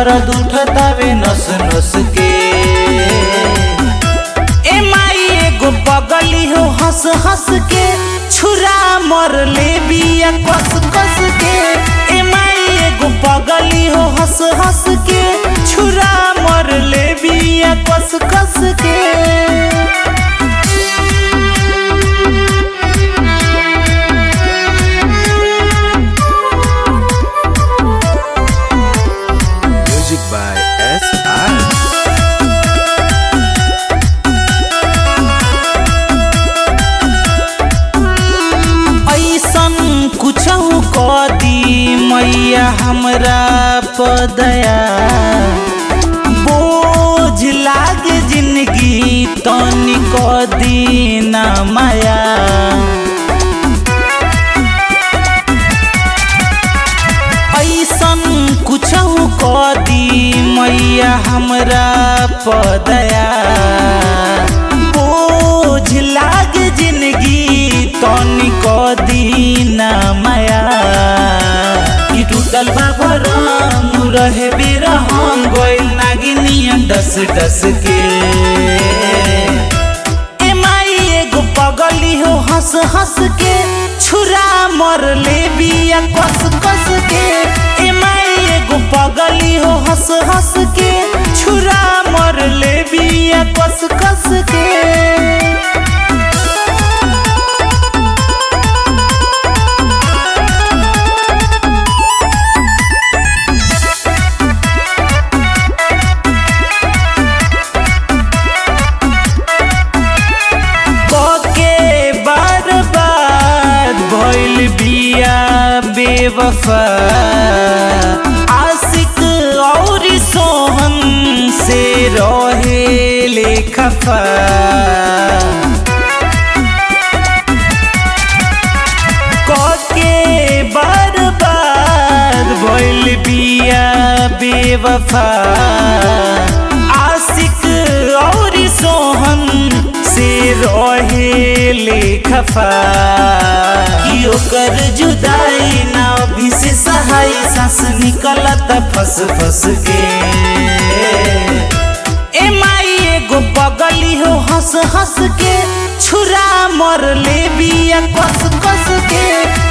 दर्द उठतावे नस नस के ए माई एगो पगली हो हंस हंस के छुरा मर ले बिया कस कस के ए माई एगो पगली हो हंस हंस के छुरा मर ले बिया कस कस के Music by S.I. ऐसन कुछ कदी मैया हमरा पदया बोझ लाग जिंदगी तनी कदी ना माया ऐसन कुछ कदी मैया हमरा पदया बोझ लाग जिंदगी तनी कदी ना माया ई टूटल बाबर रहे बेर हम गइल नागिनिया डस डस के ए माई एगो पगली हो हंस हंस के छुरा मर ले बिया कस कस के ए माई एगो पगली हो हंस हंस के छुरा मर ले बिया कस कस के के बार बार भइल बिया बेवफा आशिक और सोहन से रहे ले खफा के बार बार भइल बिया बेवफा आशिक और सोहन से रहे ले खफा कि ओकर जुदाई ना अभी से सहाय सांस निकलत फस फस के ए माई एगो पगली हो हंस हंस के छुरा मर ले बिया कस कस के